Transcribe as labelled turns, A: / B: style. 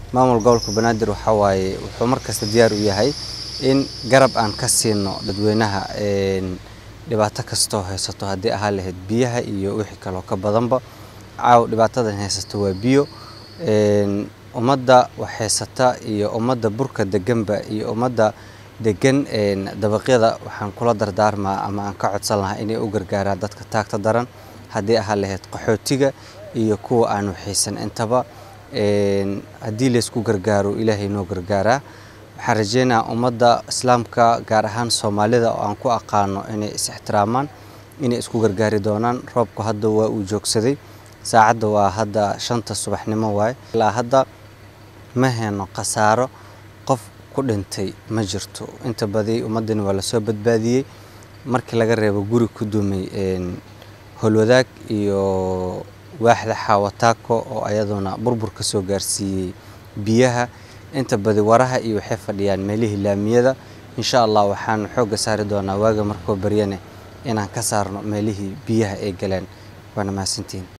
A: maamul gobolka banaadir waxaa waaye wuxuu markasta diyaar u yahay in garab aan ka siino dadweynaha dhibaato kastoo haysato haddii ahaa lahayd biyaha iyo wixii kaloo ka badanba caaw dhibaatadan haysato waa biyo ummadda wax haysata iyo ummadda burka deganba iyo ummadda degan dabaqyada waxaan kula dardaarmaa ama aan ka codsan lahaa inay u gargaaraan dadka taagta daran haddii ahaa lahayd qaxootiga iyo kuwa aan waxaysan intaba haddii laysku gargaaro ilaahay noo gargaaraa waxaan rajeynayaa ummadda islaamka gaar ahaan soomaalida oo aan ku aqaano inay is ixtiraamaan inay isku gargaari doonaan roobku hadda waa uu joogsaday saacadda waa hadda shanta subaxnimo waaye ilaa hadda ma heyno khasaaro qof ku dhintay ma jirto inta badi ummaddani waa lasoo badbaadiyey markii laga reebo guri ku dumay holwadaag iyo waaxda xaawataako oo ayaduna burbur ka soo gaarsiiyey biyaha inta badi waraha iyo waxay fadhiyaan meelihii laamiyada insha allah waxaan xoogga saari doonaa waaga markoo baryane inaan ka saarno meelihii biyaha ay galeen waana mahadsantihiin